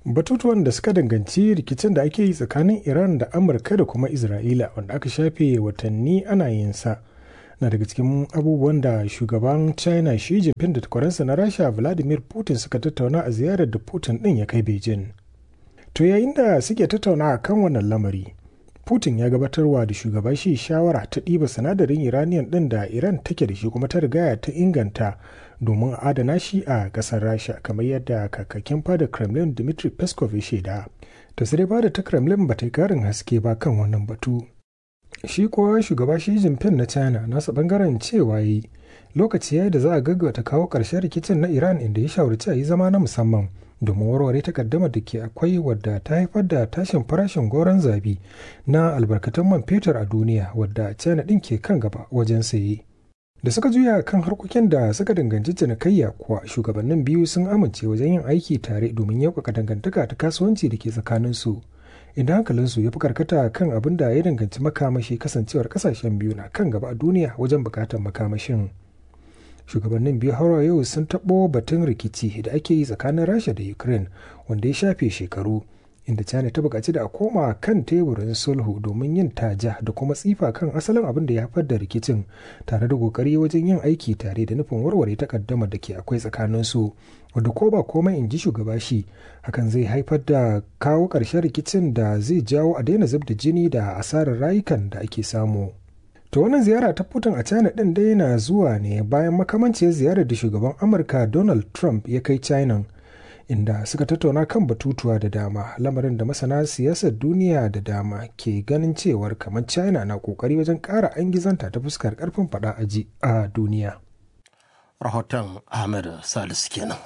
batutuwan da suka danganci rikicin da ake yi tsakanin iran da amurka da kuma isra'ila wanda aka shafe watanni ana yin sa na daga cikin abubuwan da shugaban china shi jinping da takwaransa na rasha vladimir putin suka tattauna a ziyarar da putin din ya kai beijing to yayin da suke tattauna kan wannan lamari putin ya gabatarwa da shugaba shi shawara ta ɗiba sinadarin iranian ɗin da iran take da shi kuma ta rigaya ta inganta domin a adana shi a ƙasar rasha kamar yadda kakakin fada kremlin dmitry peskov ya shaida ta sai fada ta kremlin ba ta yi karin haske ba kan wannan batu shi kuwa shugaba shi jinping na china nasa bangaren cewa yi lokaci ya da za a gaggauta kawo ƙarshen rikicin na iran inda ya shawarci a yi zama na musamman domin warware takaddamar da ke akwai wadda ta haifar da tashin farashin goron zabi na albarkatun man fetur a duniya wadda china ɗin ke kan gaba wajen saye da suka juya kan harkokin da suka danganci cinikayya kuwa shugabannin biyu sun amince wajen yin aiki tare domin yaukaka dangantaka ta kasuwanci da ke tsakaninsu inda hankalinsu ya fi karkata kan abin da ya danganci makamashi kasancewar kasashen biyu na kan gaba a duniya wajen bukatar makamashin shugabannin biyu har yau sun taɓo batun rikici da ake yi tsakanin rasha da ukraine wanda ya shafe shekaru inda china ta buƙaci da a koma kan teburin sulhu domin yin taja da kuma tsifa kan asalin abin da ya haifar da rikicin tare da ƙoƙari wajen yin aiki tare da nufin warware takaddamar da ke akwai tsakanin su wadda ko ba komai in ji shugaba shi hakan zai haifar da kawo ƙarshen rikicin da zai jawo a daina zub da jini da asarar rayukan da ake samu. To wannan ziyara ta Putin a China ɗin dai na zuwa ne bayan makamanciyar ziyarar da shugaban Amurka Donald Trump ya kai China inda suka tattauna kan batutuwa da dama lamarin da masana siyasar duniya da dama ke ganin cewar kamar China na kokari wajen ƙara an gizanta ta fuskar ƙarfin faɗa aji a duniya. Rahoton Ahmed Salisu kenan.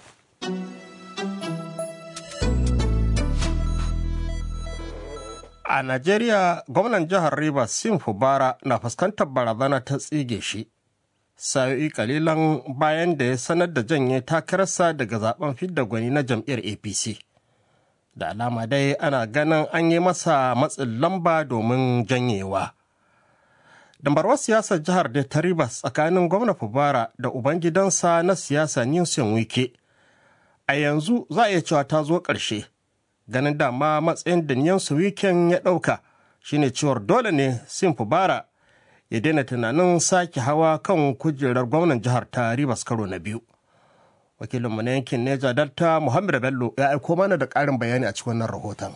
A Najeriya, gwamnan jihar Rivers Sim Fubara na fuskantar barazana ta tsige shi. Sa'o'i kalilan bayan da ya sanar da janye takararsa daga zaben fidda gwani na jam'iyyar APC. Da alama dai ana ganin an yi masa matsin lamba domin janyewa. Dambarwar siyasar jihar da ta Rivers tsakanin gwamna Fubara da ubangidansa na siyasa Newson Wike. A yanzu za a iya cewa ta zo ƙarshe. ganin dama matsayin da niyansu weekend ya ɗauka shine cewar dole ne sin fubara ya daina tunanin sake hawa kan kujerar gwamnan jihar ta ribas karo na biyu wakilinmu na yankin neja delta muhammad bello ya aiko mana da ƙarin bayani a cikin wannan rahoton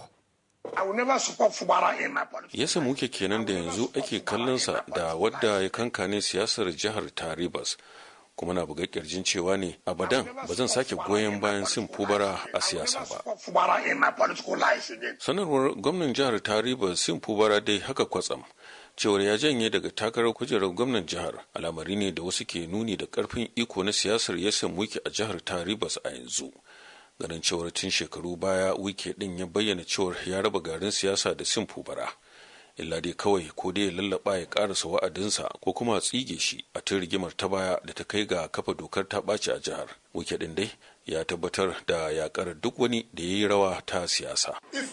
yasa muke kenan da yanzu ake kallonsa da wadda ya kankane siyasar jihar ta ribas kuma na buga kirjin cewa ne abadan ba zan sake goyon bayan sin fubara a siyasa ba sanarwar gwamnan jihar ta riba sin fubara dai haka kwatsam cewar ya janye daga takarar kujerar gwamnan jihar alamari ne da wasu ke nuni da karfin iko na siyasar ya samu wiki a jihar ta ribas a yanzu ganin cewar tun shekaru baya wike din ya bayyana cewar ya raba garin siyasa da sin fubara illa dai kawai ko dai ya lallaba ya karasa wa'adinsa ko kuma a tsige shi a tun rigimar ta baya da ta kai ga kafa dokar ta ɓaci a jihar wike ɗin dai ya tabbatar da yakar duk wani da ya yi rawa ta siyasa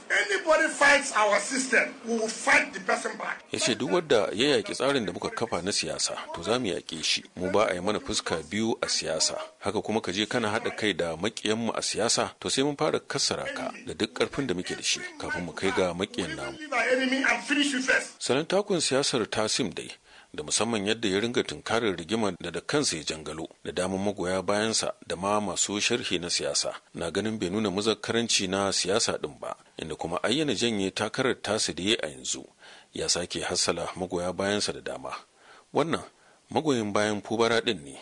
ya ce duk wadda ya yaƙi tsarin da muka kafa na siyasa to za mu yaƙe shi mu ba a yi mana fuska biyu a siyasa haka kuma ka je kana haɗa kai da maƙiyanmu a siyasa to sai mun fara kassara ka da duk ƙarfin da muke da shi kafin mu kai ga maƙiyan namu salon takun siyasar tasim dai da musamman yadda ya ringa tunkarar rigimar da da kansa ya jangalo da damar magoya bayansa da ma masu sharhi na siyasa na ganin bai nuna muzakkaranci na siyasa din ba inda kuma ayyana janye takarar tasa da ya a yanzu ya sake hassala magoya bayansa da dama wannan magoyin bayan fubara din ne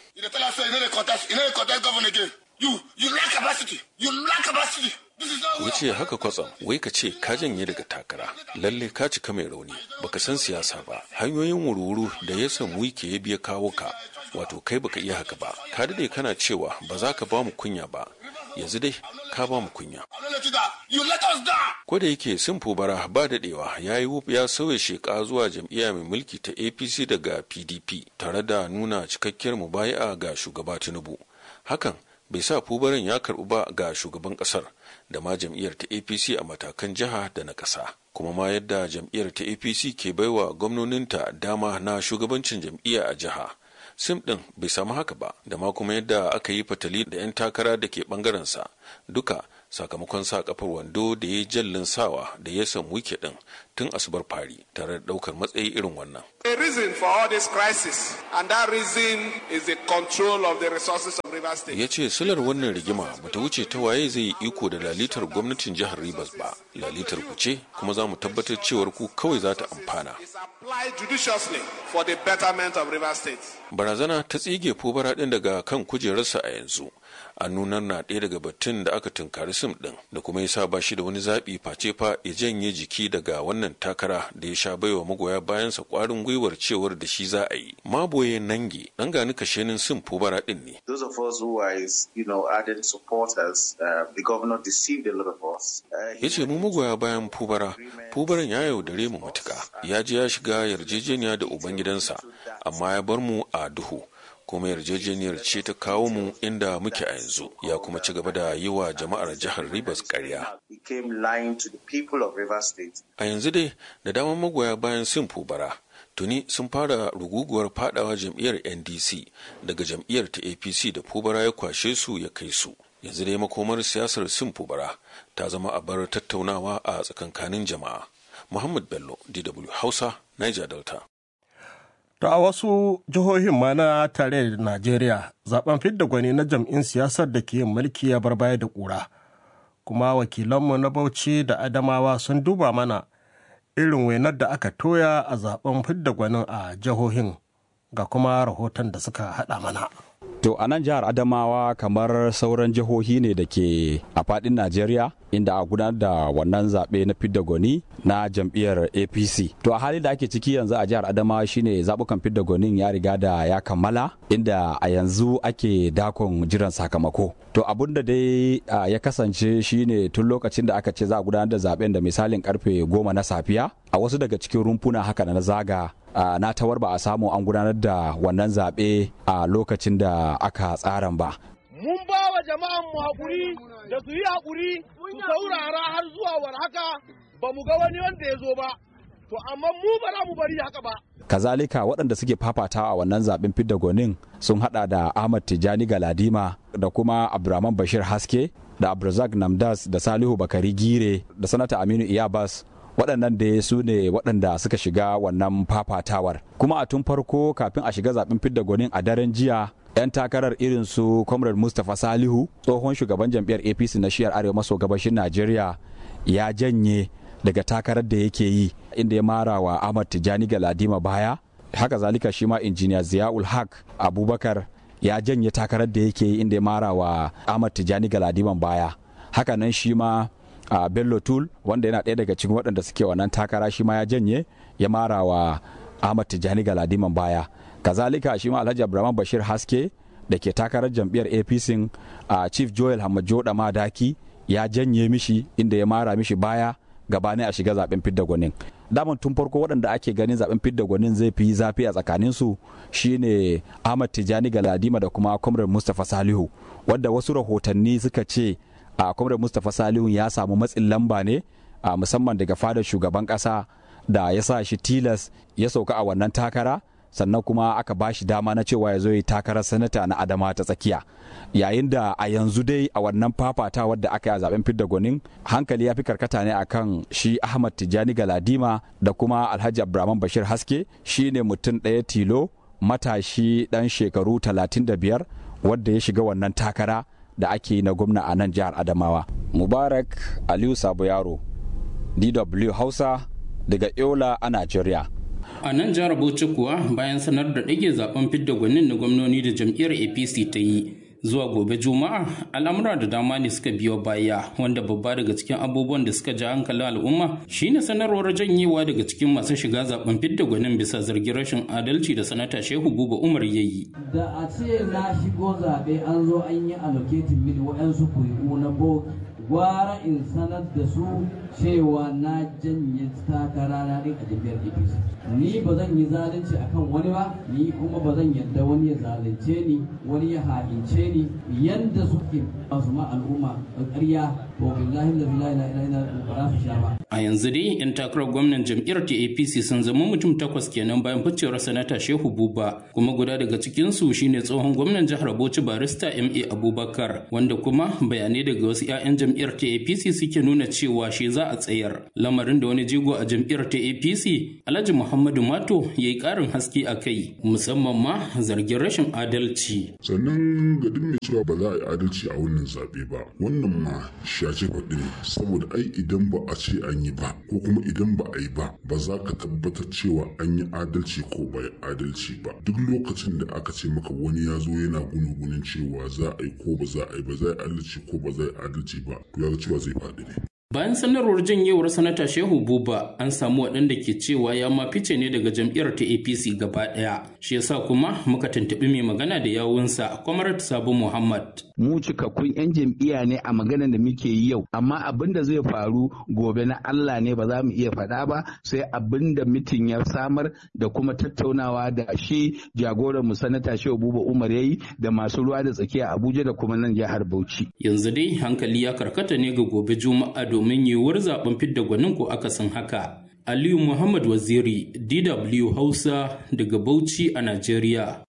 ya ce haka kwatsam wai ka ce ka janye daga takara lalle ka cika mai rauni baka san siyasa ba hanyoyin wurwuru da ya san wike ya biya kawo ka wato kai baka iya haka ba ka dade kana cewa ba za ka ba mu kunya ba yanzu dai ka ba mu kunya ko da yake sun bara ba dadewa ya yi ya sauya sheka zuwa jam'iyya mai mulki ta apc daga pdp tare da nuna cikakkiyar mubaya'a ga shugaba tinubu hakan bai sa fubarin ya karbu ba ga shugaban kasar da ma jam'iyyar ta apc a matakan jiha da na ƙasa kuma ma yadda jam'iyyar ta apc ke baiwa gwamnoninta dama na shugabancin jam'iyya a jiha sim ɗin bai samu haka ba da ma kuma yadda aka yi fatali da 'yan takara da ke ɓangarensa duka sakamakon sa kafar wando da ya jallin sawa da ya san wike din tun asubar fari tare da daukar matsayi irin wannan. A reason for all this crisis and that reason is the control of the resources of Rivers State. Ya ce silar wannan rigima bata wuce ta waye zai yi iko da lalitar gwamnatin jihar Rivers ba. Lalitar ku ce kuma za mu tabbatar cewar ku kawai za ta amfana. It's applied judiciously for the betterment of Rivers State. Barazana ta tsige fobara ɗin daga kan kujerarsa a yanzu. a nunar na ɗaya daga batun da aka tunkari sim ɗin da kuma ya sa ba shi da wani zaɓi face fa ya janye jiki daga wannan takara da ya sha baiwa magoya bayansa ƙwarin gwiwar cewar da shi za a yi maboye nange ɗan gani kashenin sim fubara ɗin ne Those of us who are his, you know, ardent supporters, uh, the governor deceived a lot of us. Uh, ya ce mu magoya bayan fubara fubaran ya yaudare mu matuka ya je ya shiga yarjejeniya da ubangidansa amma ya bar mu a duhu kuma yarjejeniyar ce ta kawo mu inda muke a yanzu ya kuma ci gaba da yi wa jama'ar jihar Rivers karya. he came lying to the people of Rivers State. A yanzu dai da daman magoya bayan sin fubara tuni sun fara ruguguwar fadawa jam'iyyar NDC daga jam'iyyar ta APC da fubara ya kwashe su ya kai su. Yanzu dai makomar siyasar sin fubara ta zama a bar tattaunawa a tsakankanin jama'a. Muhammad Bello, DW Hausa, Niger Delta. To a wasu jihohin ma na tare da Najeriya zaben fidda gwani na jam'in siyasar da ke yin mulki ya bar baya da ƙura. Kuma wakilanmu na Bauchi da Adamawa sun duba mana irin wainar da aka toya a zaben fidda gwanin a jihohin ga kuma rahoton da suka haɗa mana. To a nan jihar Adamawa kamar sauran jihohi ne da ke a fadin Najeriya inda a gudanar da wannan zaɓe na fidda gwani na jam'iyyar APC. To a halin da ake ciki yanzu a jihar Adamawa shine zaɓukan fidda gwanin ya riga da ya kammala inda a yanzu ake dakon jiran sakamako. To abun da dai ya kasance shine tun lokacin da aka ce za a gudanar da zaɓen da misalin karfe goma na safiya a wasu daga cikin rumfuna haka na zaga Uh, na tawar ba a samu an gudanar da wannan zaɓe a uh, lokacin da aka tsaran ba. Mun ba wa jama'an mu haƙuri da su yi haƙuri su saurara har zuwa war haka ba mu ga wani wanda ya zo ba. To amma mu ba za mu bari haka ba. Kazalika waɗanda suke fafatawa a wannan zaɓen fidda gonin sun haɗa da Ahmad Tijjani Galadima da kuma Abdurrahman Bashir Haske da Abdulrazak Namdas da Salihu Bakari Gire da Sanata Aminu Iyabas waɗannan da su ne waɗanda suka shiga wannan fafatawar kuma a tun farko kafin a shiga zaɓen fidda gwanin a daren jiya 'yan takarar irin su comrade mustapha salihu tsohon shugaban jam'iyyar apc na shiyar arewa maso gabashin najeriya ya janye daga takarar da yake yi inda ya mara wa ahmad tijjani galadima baya haka zalika shi ma injiniya ziyaul haq abubakar ya janye takarar da yake yi inda ya mara wa ahmad tijjani galadiman baya haka nan shi ma a uh, bello tul wanda yana ɗaya daga cikin waɗanda suke wannan takara shi ma ya janye ya mara wa ahmad tijjani galadiman baya kazalika shi ma alhaji abraham bashir haske da ke takarar jam'iyyar apc a uh, chief joel hamajo da madaki ya janye mishi inda ya mara mishi baya gabanin a shiga zaben fidda gwanin daman tun farko waɗanda ake ganin zaben fidda gwanin zai fi zafi a tsakaninsu shine ahmad tijjani galadima da kuma comrade mustapha salihu wadda wasu rahotanni suka ce a uh, kwamrar mustapha salihu ya samu matsin lamba ne a uh, musamman daga fadar shugaban kasa da ya sa shi tilas ya sauka a wannan takara sannan kuma aka ba shi dama na cewa ya zo yi takarar sanata na adama ta tsakiya yayin da a yanzu dai a wannan fafatawar da aka yi a zaben fidda gwanin hankali ya fi karkata ne akan shi ahmad tijjani galadima da kuma alhaji abdurrahman bashir haske shine mutum ɗaya tilo matashi ɗan shekaru 35 wadda ya shiga wannan takara da ake yi na gwamna a nan jihar Adamawa. Mubarak Aliyu Sabo Yaro, DW Hausa daga Yola a Najeriya. A nan jihar Bauchi kuwa bayan sanar da ɗage zaben fidda gwanin na gwamnoni da jam'iyyar APC ta yi zuwa gobe Juma'a al'amura da dama ne suka biyo baya wanda babba daga cikin abubuwan da suka ja hankalin al'umma shine sanarwar janyewa daga cikin masu shiga zaben fidda gwanin bisa zargin rashin adalci da sanata Shehu Buba Umar ya yi. Da a ce na shigo zaɓe an zo an yi allocating mini waɗansu kuri'u na bogi gwara in sanar da su cewa na janye takara na ɗin a jam'iyyar APC. Ni ba zan yi zalunci akan wani ba, ni kuma ba zan yadda wani ya zalunce ni, wani ya ha'ince ni, yanda suke masu ma al'umma ƙarya to billahi la ilaha illa ba za su sha ba a yanzu dai yan takarar gwamnan jam'iyyar ta apc sun zama mutum takwas kenan bayan ficewar sanata shehu buba kuma guda daga cikinsu shine tsohon gwamnan jihar bauchi barista ma abubakar wanda kuma bayanai daga wasu 'ya'yan jam'iyyar ta apc suke nuna cewa shi za a tsayar lamarin da wani jigo a jam'iyyar ta apc alhaji muhammadu mato ya yi karin haske a kai musamman ma zargin rashin adalci sannan ga duk mai cewa ba za a yi adalci a wannan zaɓe ba wannan ma shace faɗi ne saboda ai idan ba a ce an yi ba ko kuma idan ba a yi ba ba za ka tabbatar cewa an yi adalci ko ba yi adalci ba duk lokacin da aka ce maka wani ya zo yana gunugunin cewa za a yi ko ba za a yi ba za a yi adalci ko ba za a yi adalci ba to ya ga cewa zai faɗi ne Bayan sanarwar janyewar sanata Shehu Buba an samu waɗanda ke cewa ya ma fice ne daga jam'iyyar ta APC gaba ɗaya. Shi yasa kuma muka tuntuɓi mai magana da yawunsa Kwamarat Sabu Muhammad. Mu cikakkun 'yan jam'iyya ne a maganar da muke yi yau, amma abin da zai faru gobe na Allah ne ba za mu iya faɗa ba sai abin da mitin ya samar da kuma tattaunawa da shi jagoran mu sanata Shehu Buba Umar yayi da masu ruwa da tsakiya Abuja da kuma nan jihar Bauchi. Yanzu dai hankali ya karkata ne ga gobe Juma'a domin yiwuwar zaben fidda gwanin ko akasin haka. Aliyu Muhammad Waziri, DW Hausa daga Bauchi a Najeriya.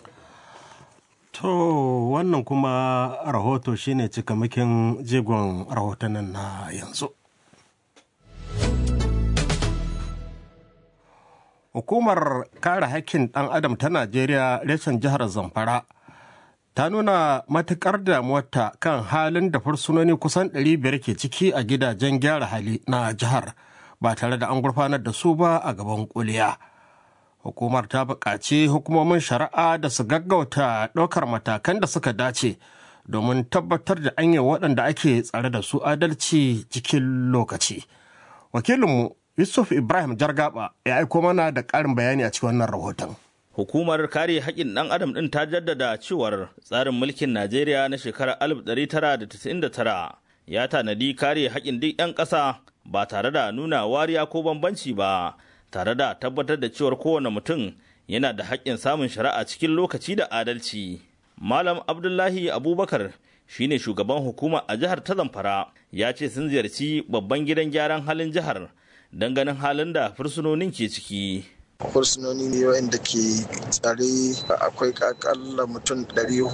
To wannan kuma rahoto shine cikamakin jigon rahotannin na yanzu. Hukumar kare hakkin ɗan adam ta Najeriya reshen jihar Zamfara ta nuna matuƙar damuwarta kan halin da fursunoni kusan 500 ke ciki a gidajen gyara hali na jihar ba tare da an gurfanar da su ba a gaban kuliya. Hukumar ta buƙaci hukumomin shari'a da su gaggauta ɗaukar matakan da suka dace domin tabbatar da an yi waɗanda ake tsare da su adalci cikin lokaci. Wakilinmu Yusuf Ibrahim Jargaba ya aiko mana da ƙarin bayani a cikin wannan rahoton. Hukumar kare haƙƙin ɗan adam ɗin ta jaddada cewar tsarin mulkin Najeriya na shekarar 1999 ya tanadi kare haƙƙin duk 'yan ƙasa ba tare da nuna wariya ko bambanci ba, tare da tabbatar da cewar kowane mutum yana da haƙƙin samun shari'a cikin lokaci da adalci. Malam Abdullahi Abubakar shine shugaban hukuma a jihar ta Zamfara ya ce sun ziyarci babban gidan gyaran halin jihar don ganin halin da fursunonin ke ciki. fursunoni ne wanda ke tsare akwai kakalla mutum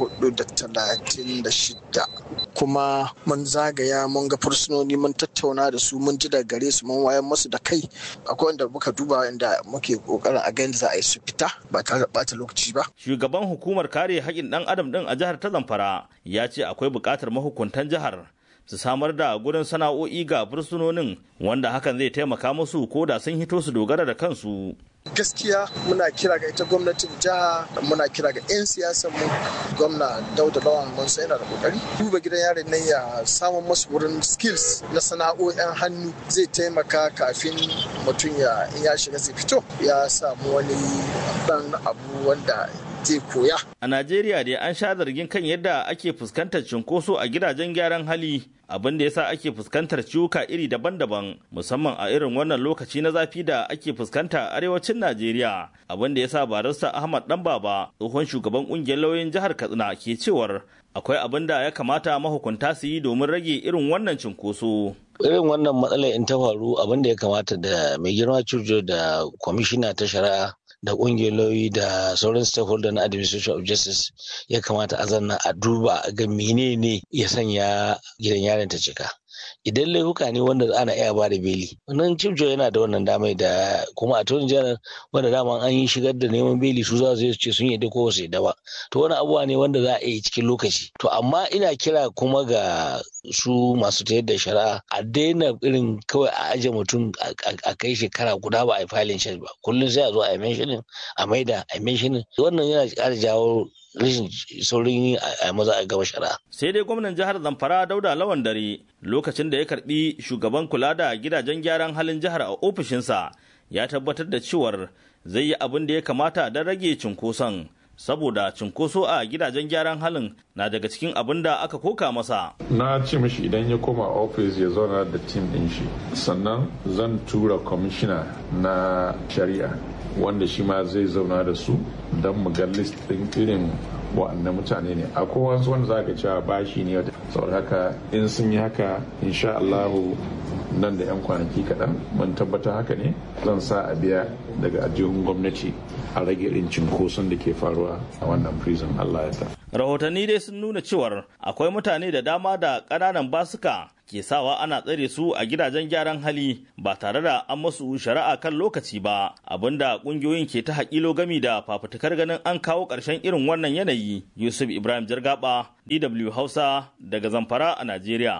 436 kuma mun zagaya mun ga fursunoni mun tattauna da su mun ji da gare su mun wayan masu da kai akwai wanda muka duba inda muke kokarin a gani za a yi su fita ba tare da bata lokaci ba shugaban hukumar kare haƙƙin ɗan adam ɗin a jihar ta zamfara ya ce akwai buƙatar mahukuntan jihar su samar da gurin sana'o'i ga fursunonin wanda hakan zai taimaka musu ko da sun hito su dogara da kansu gaskiya muna kira ga ita gwamnatin jiha muna kira ga 'yan siyasan mu gwamna dauda lawan mun sai yana da kokari duba gidan yarin nan ya samun masu wurin skills na sana'o'in hannu zai taimaka kafin mutum ya in ya shiga zai fito ya samu wani dan abu wanda zai koya. A Najeriya dai an sha zargin kan yadda ake fuskantar cunkoso a gidajen gyaran hali abin da yasa ake fuskantar ciwuka iri daban-daban musamman a irin wannan lokaci na zafi da ake fuskanta a arewacin Najeriya abin da yasa barista Ahmad Dan Baba tsohon shugaban kungiyar lauyoyin jihar Katsina ke cewar akwai abin da ya kamata mahukunta su yi domin rage irin wannan cunkoso. irin wannan matsalar in ta faru abin da ya kamata da mai girma cujo da kwamishina ta shari'a da ƙungiyar lauyi da sauran stakeholder na administration of justice ya kamata a zanna a duba ga menene ya sanya gidan yaron ta cika idan laifuka ne wanda ana iya ba da beli wannan cibjo yana da wannan damai da kuma a tun janar wanda dama an yi shigar da neman beli su za su ce sun yadda ko su yadda ba to wani abubuwa ne wanda za a yi cikin lokaci to amma ina kira kuma ga su masu tayar da shari'a a daina irin kawai a aje mutum a kai shekara guda ba a yi filin shi ba kullum sai a zo a yi menshinin a maida a menshinin wannan yana ƙara jawo rashin saurin a maza a gaba shari'a. Sai dai gwamnan jihar Zamfara Dauda Lawan Dare lokacin da ya karbi shugaban kula da gidajen gyaran halin jihar a ofishinsa ya tabbatar da cewar zai yi abin da ya kamata don rage cunkoson. Saboda cunkoso a gidajen gyaran halin na daga cikin abin da aka koka masa. Na ce mishi idan ya koma ofis ya zauna da tim ɗin shi. Sannan zan tura kwamishina na shari'a wanda shi ma zai zauna da su don mu ga list ɗin irin wa'annan mutane ne akwai wasu wanda za ka cewa bashi ne saboda haka in sun yi haka insha Allahu nan da 'yan kwanaki kaɗan mun tabbata haka ne zan sa a biya daga ajihun gwamnati a rage irin cinkoson da ke faruwa a wannan prison Allah ya ta. Rahotanni dai sun nuna cewar akwai mutane da dama da ƙananan basuka ke sawa ana tsare su a gidajen gyaran hali ba tare da an masu shari'a kan lokaci ba abinda ƙungiyoyin ke ta haƙilo gami da fafutukar ganin an kawo ƙarshen irin wannan yanayi Yusuf Ibrahim Jargaba DW Hausa daga Zamfara a Najeriya.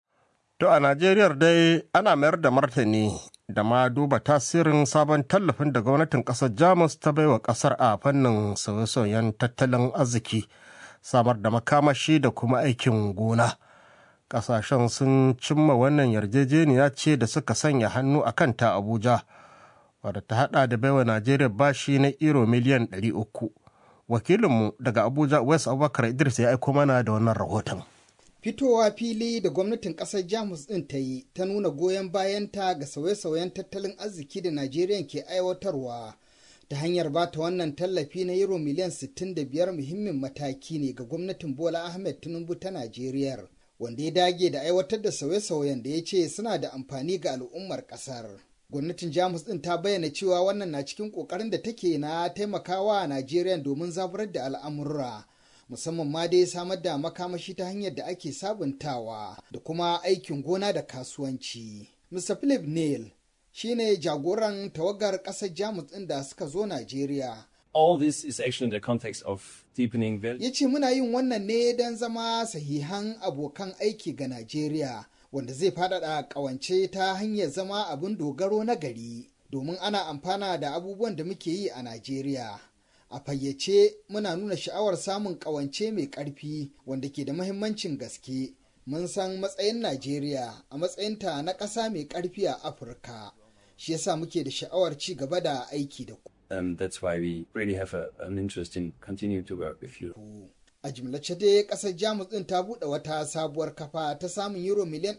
To a Najeriya dai ana mayar da martani da ma duba tasirin sabon tallafin da gwamnatin ƙasar Jamus ta baiwa ƙasar a fannin sauye-sauyen tattalin arziki, samar da makamashi da kuma aikin gona. Ƙasashen sun cimma wannan yarjejeniya ce da suka sanya hannu a kanta Abuja, wadda ta haɗa da baiwa Najeriya bashi na iro miliyan 300. Wakilinmu daga Abuja West Abubakar Idris ya aiko mana da wannan rahoton. fitowa fili da gwamnatin kasar jamus din ta yi ta nuna goyon bayanta ga sauye-sauyen tattalin arziki da najeriya ke aiwatarwa ta hanyar ba ta wannan tallafi na euro miliyan 65 muhimmin mataki ne ga gwamnatin bola ahmed tinubu ta najeriya wanda ya dage da aiwatar da sauye-sauyen da ya ce suna da amfani ga al'ummar kasar gwamnatin jamus din ta bayyana cewa wannan na cikin kokarin da take na taimakawa najeriya domin zaburar da al'amurra musamman ma dai samar da makamashi ta hanyar da ake sabuntawa da kuma aikin gona da kasuwanci. Mr. Philip Neal shine jagoran tawagar ƙasar Jamus ɗin da suka zo Najeriya. All this is actually in the context of deepening value. Ya ce muna yin wannan ne don zama sahihan abokan aiki ga Najeriya wanda zai faɗaɗa ƙawance ta hanyar zama abin dogaro na gari domin ana amfana da abubuwan da muke yi a Najeriya. a fayyace muna nuna sha'awar samun ƙawance mai ƙarfi wanda ke da mahimmancin gaske mun san matsayin najeriya a matsayinta na ƙasa mai ƙarfi a afirka shi yasa muke da sha'awar ci gaba da aiki da ku Um, that's why we really have a, an interest in continuing to work with you. a jimlace dai ƙasar jamus ɗin ta buɗe wata sabuwar kafa ta samun euro miliyan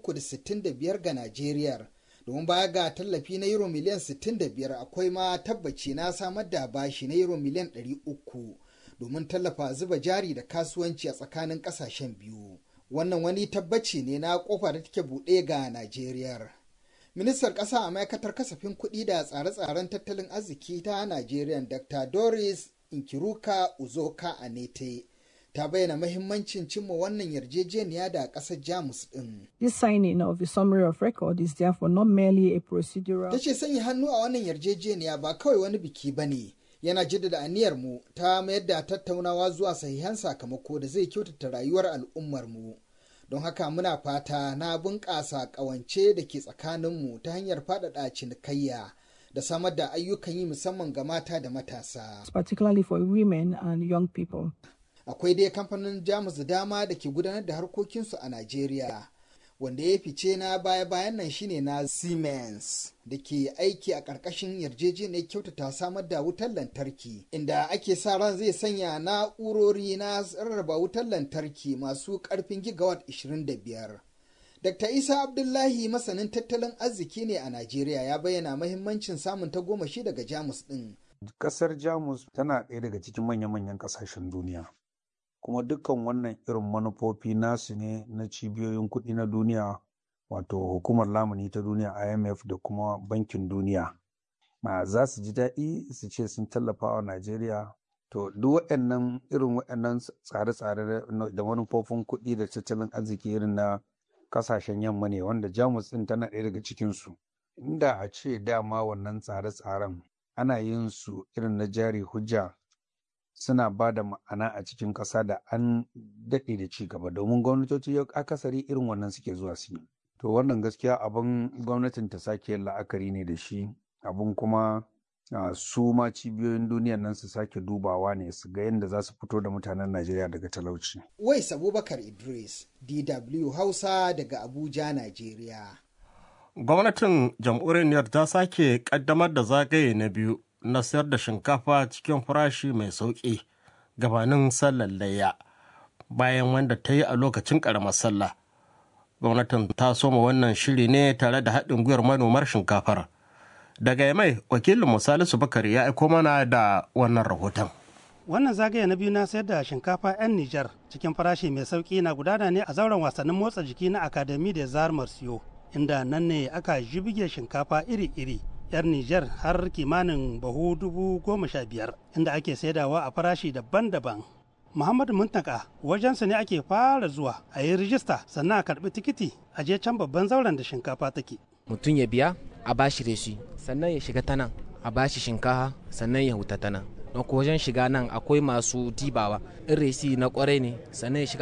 365 ga najeriya domin baya ga tallafi na euro miliyan 65 akwai ma tabbaci na samar da bashi na euro miliyan 300 domin tallafa zuba jari da kasuwanci a tsakanin kasashen biyu wannan wani tabbaci ne na kofa da take buɗe ga najeriya ministar ƙasa a ma'aikatar kasafin kuɗi da tsare-tsaren tattalin arziki ta najeriya dr doris inkiruka uzoka anete ta bayyana mahimmancin cimma wannan yarjejeniya da ƙasar Jamus ɗin. This signing of the summary of record is therefore not merely a procedural. Ta ce sanya hannu a wannan yarjejeniya ba kawai wani biki ba ne, yana jaddada aniyar mu ta mayar da tattaunawa zuwa sahihan sakamako da zai kyautata rayuwar al'ummar mu. Don haka muna fata na bunƙasa ƙawance da ke tsakaninmu ta hanyar faɗaɗa cinikayya. da samar da ayyukan yi musamman ga mata da matasa. Particularly for women and young people. akwai dai kamfanin jamus da dama da ke gudanar da harkokinsu a Najeriya. Wanda ya fice na baya-bayan nan shine na Siemens da ke aiki a ƙarƙashin yarjejeniyar kyautata samar da wutar lantarki, inda ake sa ran zai sanya na'urori na rarraba wutar lantarki masu ƙarfin gigawatt 25. Dr. Isa Abdullahi masanin tattalin arziki ne a Najeriya ya bayyana mahimmancin samun tagomashi daga Jamus ɗin. Ƙasar Jamus tana ɗaya daga cikin manya-manyan ƙasashen duniya. kuma dukkan wannan irin manufofi nasu ne na cibiyoyin kuɗi na duniya wato hukumar lamuni ta duniya imf da kuma bankin duniya ma za su ji daɗi su ce sun tallafa wa najeriya to duk waɗannan irin waɗannan tsare-tsare da manufofin kuɗi da tattalin arziki irin na kasashen yamma ne wanda jamus ɗin tana ɗaya daga cikinsu inda a ce dama wannan tsare-tsaren ana yin su irin na jari hujja suna ba da ma'ana a cikin ƙasa da an daɗe da ci gaba domin gwamnatoci yau akasari irin wannan suke zuwa su yi to wannan gaskiya abin gwamnatin ta sake la'akari ne da shi abin kuma su ma cibiyoyin duniyan nan su sake dubawa ne su ga yadda za su fito da mutanen najeriya daga talauci wais abubakar idris dw hausa daga abuja najeriya gwamnatin jamhuriyar Nijar ta sake kaddamar da zagaye na biyu na sayar da shinkafa cikin farashi mai sauƙi gabanin sallar layya bayan wanda ta yi a lokacin ƙaramar sallah gwamnatin ta soma wannan shiri ne tare da haɗin gwiwar manomar shinkafar daga yamai wakilin salisu bakari ya aiko mana da wannan rahoton Wannan zagaye na biyu na sayar da shinkafa 'yan Nijar cikin farashi mai sauki na gudana ne a zauren wasannin motsa jiki na Akademi da Zar Marsiyo, inda nan ne aka jibige shinkafa iri-iri 'yar Nijar har kimanin bahu dubu goma sha biyar, inda ake saidawa a farashi daban-daban. Muhammadu Muntaka wajensu ne ake fara zuwa a yi rijista sannan a karbi tikiti a je can babban zauren da shinkafa take. Mutum ya biya a bashi reshi sannan ya shiga ta nan a bashi shinkafa sannan ya huta ta nan. Don wajen shiga nan akwai masu dibawa in resi na kwarai ne sannan ya shiga